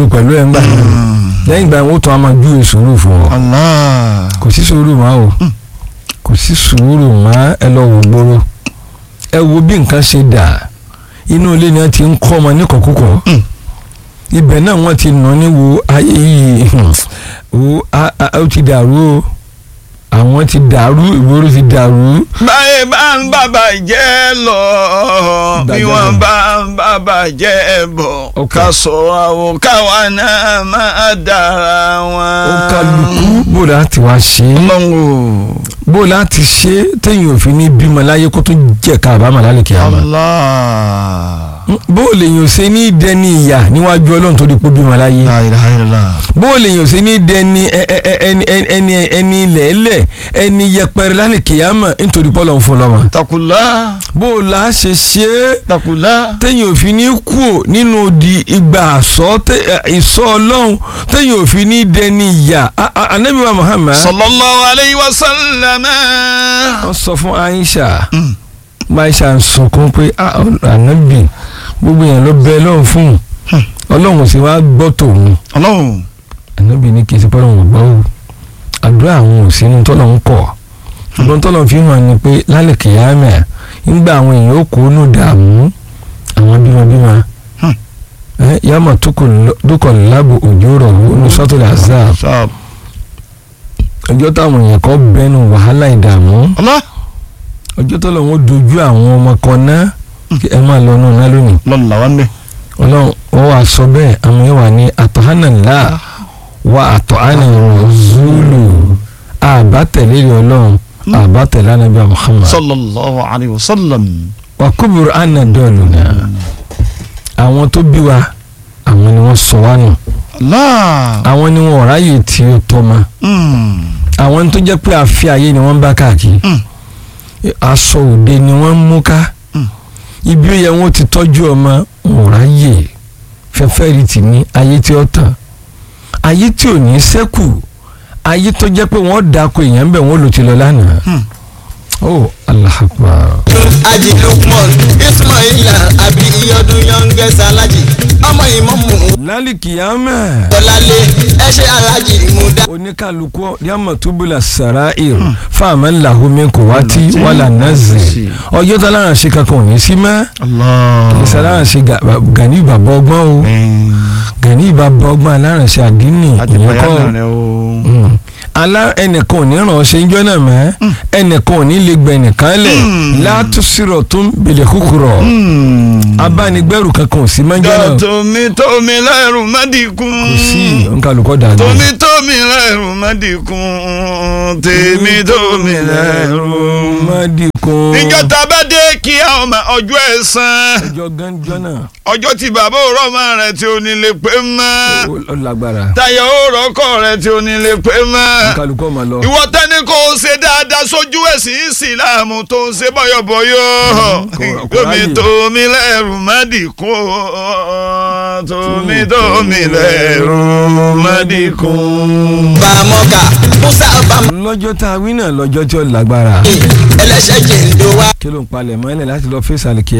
pẹ̀lú ẹ̀ ń gbà náà lẹ́yìn ìgbà wọn ó tún á máa ju sùúrù fún ọ Allah. kò sí sùúrù mọ́ o kò sí sùúrù mọ́ ẹ lọ wò gbòòrò ẹ wo bí nǹkan ṣe dà inú ilé ni wọ́n ti ń kọ́ ọmọ níkọ̀kúkọ̀ Mm. ibẹ̀ náà wọ́n ti nà ní wo ayé yìí wo a- a- ó ti dàrú o àwọn ti dàrú ìgboro ti dàrú báyé bá ń bàbà jẹ́ lọ bí Ìdájọ́ wọ́n náà. bá ń bàbà jẹ́ bọ̀ Ok. ká sọ àwọn káwa náà máa dára wọn. ó kálukú bó láti wá ṣe é ọlọ́run o. bó láti ṣe é téèyàn ò fi ní bímọ láyé kó tó jẹ́ ká àbámọ̀ lálẹ́ kìí àmọ́ Allah. bó lèyàn ò ṣe ní dẹni ìyà níwájú ọlọ́run tó di pé bímọ láyé la ilaha illallah. bó lèyàn ò ṣe ní dẹni ẹ- ẹ- ẹ- ẹni ẹni ẹni ẹni lẹ́lẹ̀ ẹni yẹpẹrẹ lálẹ́ kìí àmọ́ nítorí pọ́lọ́ ń fún lọ́mọ takula bó la ṣe ṣe é takula. téèyàn ò fi ní kú nínú di ìgbà àsọ tẹ- ẹ, ìsọ ọlọ́run téèyàn ò fi ní dẹni ìyà A- a- anabi wa Muhammad sallallahu alayhi wa sallam. wọ́n sọ fún Aisha Mm. Aisha ń sunkún pé "Ah, anabi gbogbo yẹn ló bẹ lọ́hùn fún un Hmm. ọlọ́run sì wá gbọ́ tòun ọlọ́run. anabi ní kí n ti pẹ́ lọ́hùn gbọ́ o àdúrà àwọn òsínú tọ́lọ̀ ń kọ̀ ṣùgbọ́n tọ́lọ̀ fi hàn ni pé lálẹ́ kìyàmẹ́ ńgbà àwọn èèyàn ó kó nù dààmú àwọn bímọbímọ Hmm. ẹ yàmà dúkọ̀ lábò òjò rọ̀ ní sọ́tòlẹ̀ azab sáà. ọjọ́ táwọn èèyàn kọ́ bẹ́nu wàhálà ìdààmú ọlá. ọjọ́ tọ́lọ̀ wọn dojú àwọn ọmọ kan náà kí ẹ máa lọ náà lónìí lọ́la wa ń bẹ̀. ọlọ́run wọ́n wá sọ bẹ́ẹ̀ àwọn yẹn wà ní àtọ̀hánàlá wa àtọ̀hánà rọ̀zúlù àbátẹ̀lé ọlọ́run àbátẹ̀lé anábíà Muhammad sallallahu alayhi wa sallam. wà kúbùrù àná dọ́ọ̀lù náà àwọn tó bí wa àwọn ni wọ́n sọ wá nù Allah. àwọn ni wọ́n ráyè tí ó tọ́ ma Mm. àwọn tó jẹ́ pé àfi ayé ni wọ́n bá káàkiri Mm. aṣọ òde ni wọ́n mú ká Mm. ibi ó yẹ wọ́n ti tọ́jú ọmọ wọn ráyè fẹ́fẹ́ rí tì ní ayé tí ó tàn ayé tí ò ní sẹ́kù ayé tó jẹ́ pé wọ́n dako èèyàn bẹ̀ wọ́n lò ti lọ lánàá Hmm. oh Allah akbar Aji Lukman Ismaila àbí iyọdún youngest alájì ọmọ ìmọ̀mù lálìkìyàmẹ́ Bọ́lálé ẹṣẹ́ alájì Muda. oníkàlùkù yàmà túbúlà sàráìr fáàmà làhùnmí kò wá tí wàlà nàzì ọjọ́ tá lára ṣe kankan ò ní sí mọ́ Allah. ìsàlára ṣe gani bàbá ọgbọ́n o gani bàbá ọgbọ́n alára ṣe àdínì àti ìyẹn bàyá kọ́ náà rẹ o. Mm. alá ẹnìkan ò ní ràn ọ́ ṣe ń jọ́ náà mọ́ ẹnìkan ò ní lè gbẹ nìkan lẹ̀ látúnṣirọ̀ tó ń bèlè kúkúrọ̀ abánigbẹ́rù kankan ò sí mọ́ ń jọ́ náà tómi tómi lẹ́rù mẹ́dínkùn. kò sí nkàlùkọ́ dàgbà. tómi tómi lẹ́rù mẹ́dínkùn. tèmi tómi lẹ́rù. mádìkún. níjọ́ tá a bá dé kí a ọmọ ọjọ́ ẹ̀san ọjọ́ gánjọ́ náà ọjọ́ tí bàbá òrọ́mọ rẹ̀ tí ò ní lè pé mọ́ ó- ó lágbára táyà òrọ́kọ rẹ̀ tí ò ní lè pé mọ́ nkàlùkọ́ máa lọ. ìwọ tẹ́ni kò ṣe dáadáa sójú ẹ̀sìn ìsìláàmù tó ń ṣe bọ́yọ̀bọ́yọ̀ kò- kò tómi ráyè. tómi lẹ́rù mádìkún tómi tómi lẹ́rù mádìkún. Bàmọ́gà Musa Bàmọ́ lọ́jọ́ tá a wí náà lọ́jọ́ tí ó lágbára ẹlẹ́ṣẹ̀ jìndó wa. kí ló ń palẹ̀ mọ́ ẹlẹ́ láti lọ fèsì àlìkí